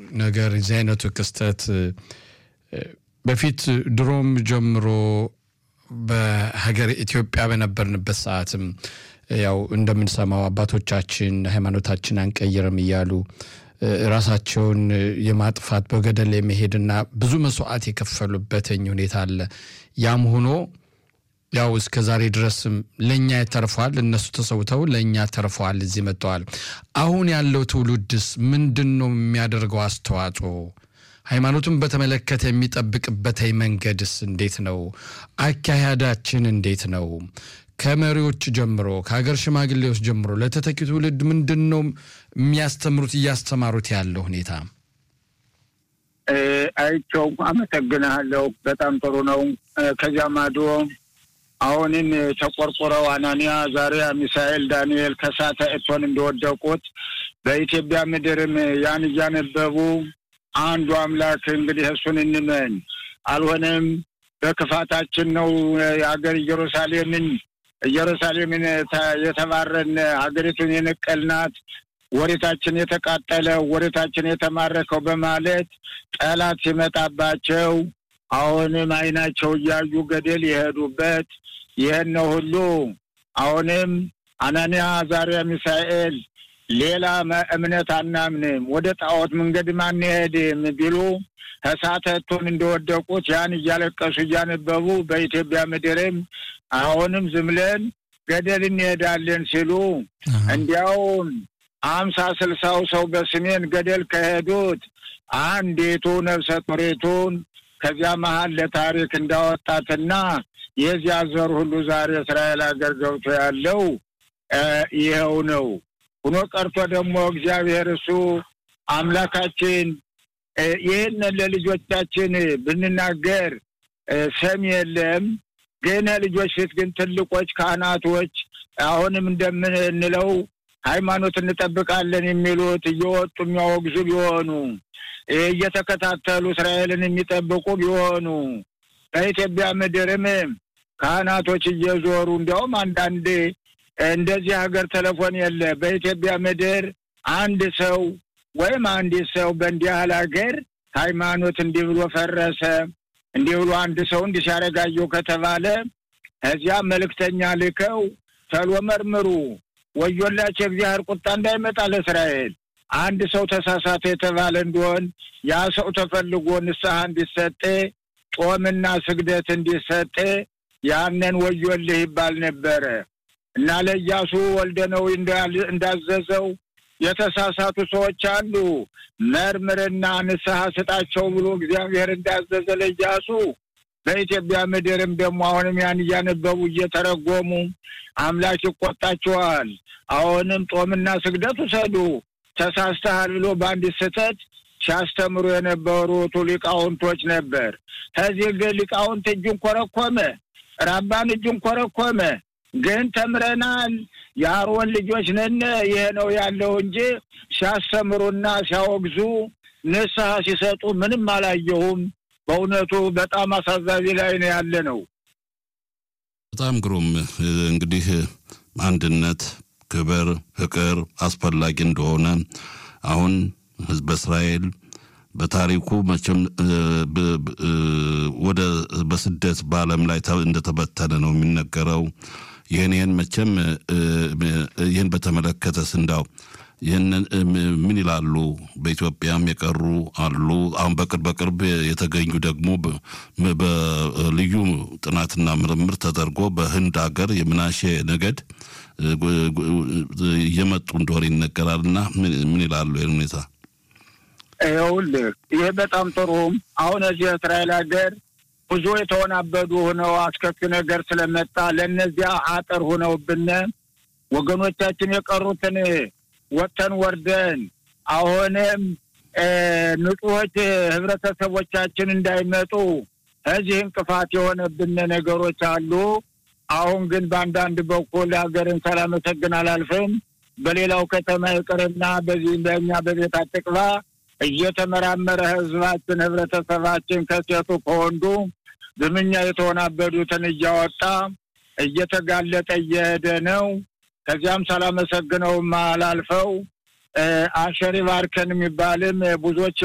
ነገር የዚህ አይነቱ ክስተት በፊት ድሮም ጀምሮ በሀገር ኢትዮጵያ በነበርንበት ሰዓትም ያው እንደምንሰማው አባቶቻችን ሃይማኖታችን አንቀይርም እያሉ ራሳቸውን የማጥፋት በገደል የመሄድና ብዙ መስዋዕት የከፈሉበትኝ ሁኔታ አለ። ያም ሆኖ ያው እስከ ዛሬ ድረስም ለእኛ ተርፏል። እነሱ ተሰውተው ለእኛ ተርፈዋል፣ እዚህ መጥተዋል። አሁን ያለው ትውልድስ ምንድን ነው የሚያደርገው አስተዋጽኦ? ሃይማኖቱን በተመለከተ የሚጠብቅበት መንገድስ እንዴት ነው? አካሄዳችን እንዴት ነው? ከመሪዎች ጀምሮ ከሀገር ሽማግሌዎች ጀምሮ ለተተኪ ትውልድ ምንድን ነው የሚያስተምሩት እያስተማሩት ያለው ሁኔታ? አይቸው አመሰግንሃለሁ። በጣም ጥሩ ነው። ከዚያ ማዶ አሁንን ተቆርቆረው አናንያ፣ ዛሬያ፣ ሚሳኤል፣ ዳንኤል ከሳተ እቶን እንደወደቁት በኢትዮጵያ ምድርም ያን እያነበቡ አንዱ አምላክ እንግዲህ እሱን እንመን አልሆነም በክፋታችን ነው የሀገር ኢየሩሳሌምን ኢየሩሳሌምን የተባረን ሀገሪቱን የነቀልናት ወሬታችን የተቃጠለ ወሬታችን የተማረከው በማለት ጠላት ሲመጣባቸው አሁንም ዓይናቸው እያዩ ገደል የሄዱበት ይህን ነው ሁሉ አሁንም አናንያ፣ አዛርያ፣ ሚሳኤል ሌላ እምነት አናምንም ወደ ጣዖት መንገድም አንሄድም ቢሉ እሳተቱን እንደወደቁት ያን እያለቀሱ እያነበቡ በኢትዮጵያ ምድርም አሁንም ዝም ብለን ገደል እንሄዳለን ሲሉ እንዲያውም አምሳ ስልሳው ሰው በስሜን ገደል ከሄዱት አንዲቱ ነፍሰ ጡሪቱን ከዚያ መሀል ለታሪክ እንዳወጣትና የዚያ ዘር ሁሉ ዛሬ እስራኤል ሀገር ገብቶ ያለው ይኸው ነው። ሁኖ ቀርቶ ደግሞ እግዚአብሔር እሱ አምላካችን ይህንን ለልጆቻችን ብንናገር ሰሚ የለም። ግን ልጆች ፊት ግን ትልቆች ካህናቶች አሁንም እንደምንለው ሃይማኖት እንጠብቃለን የሚሉት እየወጡ የሚያወግዙ ቢሆኑ እየተከታተሉ እስራኤልን የሚጠብቁ ቢሆኑ በኢትዮጵያ ምድርም ካህናቶች እየዞሩ እንዲያውም አንዳንድ እንደዚህ ሀገር ቴሌፎን የለ በኢትዮጵያ ምድር አንድ ሰው ወይም አንዲት ሰው በእንዲህ ያህል ሀገር ሃይማኖት እንዲህ ብሎ ፈረሰ እንዲህ ብሎ አንድ ሰው እንዲህ ሲያረጋየው ከተባለ እዚያ መልእክተኛ ልከው ተሎ መርምሩ፣ ወዮላቸው የእግዚአብሔር ቁጣ እንዳይመጣ ለእስራኤል። አንድ ሰው ተሳሳተ የተባለ እንደሆን ያ ሰው ተፈልጎ ንስሐ እንዲሰጥ ጾምና ስግደት እንዲሰጥ ያንን ወዮልህ ይባል ነበረ እና ለኢያሱ ወልደ ነዌ እንዳዘዘው የተሳሳቱ ሰዎች አሉ፣ መርምርና ንስሐ ስጣቸው ብሎ እግዚአብሔር እንዳዘዘ ለኢያሱ በኢትዮጵያ ምድርም ደግሞ አሁንም ያን እያነበቡ እየተረጎሙ አምላክ ይቆጣቸዋል። አሁንም ጦምና ስግደት ውሰዱ ተሳስተሃል ብሎ በአንዲት ስህተት ሲያስተምሩ የነበሩት ሊቃውንቶች ነበር። ከዚህ ግን ሊቃውንት እጁን ኮረኮመ፣ ራባን እጁን ኮረኮመ። ግን ተምረናል፣ የአሮን ልጆች ነን፣ ይሄ ነው ያለው እንጂ ሲያስተምሩና ሲያወግዙ ንስሐ ሲሰጡ ምንም አላየሁም። በእውነቱ በጣም አሳዛቢ ላይ ነው ያለ ነው። በጣም ግሩም እንግዲህ አንድነት፣ ክብር፣ ፍቅር አስፈላጊ እንደሆነ አሁን ህዝበ እስራኤል በታሪኩ መቼም ወደ በስደት በዓለም ላይ እንደተበተነ ነው የሚነገረው። ይህን ይህን መቼም ይህን በተመለከተ ስንዳው ይህንን ምን ይላሉ? በኢትዮጵያም የቀሩ አሉ። አሁን በቅርብ በቅርብ የተገኙ ደግሞ በልዩ ጥናትና ምርምር ተደርጎ በህንድ ሀገር የምናሼ ነገድ እየመጡ እንደሆነ ይነገራል። እና ምን ይላሉ ይህን ሁኔታ? ይኸውልህ ይህ በጣም ጥሩ። አሁን እዚህ እስራኤል ሀገር ብዙ የተወናበዱ ሆነው አስከፊ ነገር ስለመጣ ለእነዚያ አጥር ሆነውብን ወገኖቻችን የቀሩትን ወጥተን ወርደን አሁንም ንጹሖች ህብረተሰቦቻችን እንዳይመጡ እዚህ እንቅፋት የሆነብን ነገሮች አሉ። አሁን ግን በአንዳንድ በኩል ሀገርን ሳላመሰግን አላልፍም። በሌላው ከተማ ይቅርና በዚህ በእኛ በቤት አትቅባ እየተመራመረ ህዝባችን ህብረተሰባችን ከሴቱ ከወንዱ ዝምኛ የተወናበዱትን እያወጣ እየተጋለጠ እየሄደ ነው። ከዚያም ሳላመሰግነውም አላልፈው አሸሪ ባርከን የሚባልም ብዙዎች